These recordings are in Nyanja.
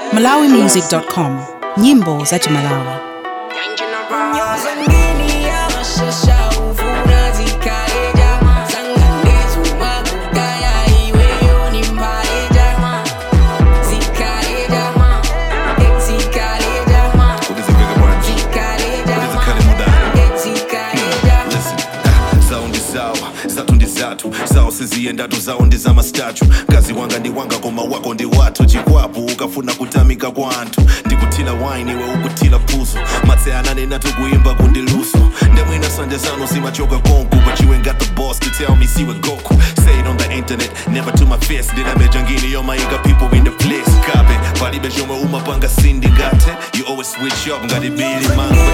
malawimusic.com nyimbo za chimalawi Ukizivika bwana ukizikhale mudani Listen, ah, zawo ndi zawo zathu ndi zathu zawo siziyendatu zawo ndi zamastatu mkazi wanga ndi wanga koma wako ndi wathu chikwapo ukafuna kutamika kwa anthu ndikuthila wine iwe ukuthila phuzo matse ananena tikuyimba kundiluso ndemwina sanje zanu simachoka konku but you ain't got the boss to tell me siwe goku say it on the internet never to my face ndinameja ngini yomayika people in the place kape palibe chomwe umapanga sindi ngate you always switch up ngati bili mangwe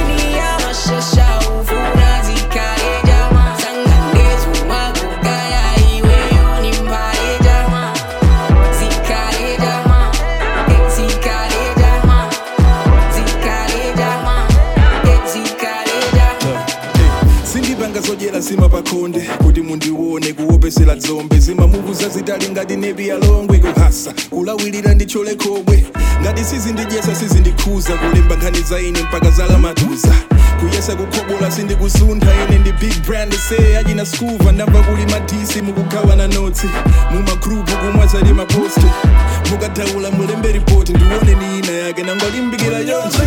sindipanga zodyera zima pakhonde kuti mundione kuopesera dzombe zimamuvuza zitali ngati nepi yalongwe kuhasa kulawirira nditchole khobwe ngati sizindidyesa sizindikhuza kulemba nkhani za ine mpaka zalamatuza kuyesa kukhobola sindikusuntha ine ndi big brand se achina skuva ndamva kuli madisi mukukhawana notsi mumagrupu kumwazali maposti mukadaula mulembe ripoti ndione ni ina yake nangolimbikira yonse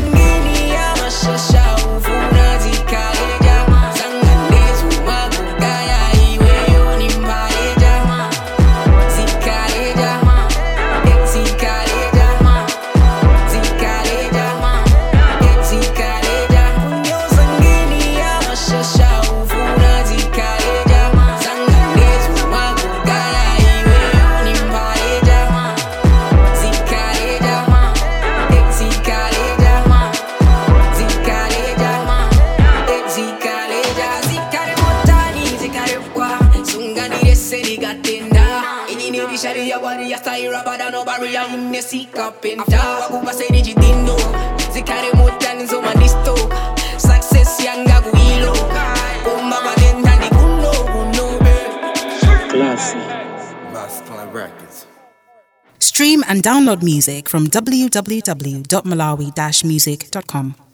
Success yanga kuilo Kumba batenda kuno kuno stream and download music from www.malawi-music.com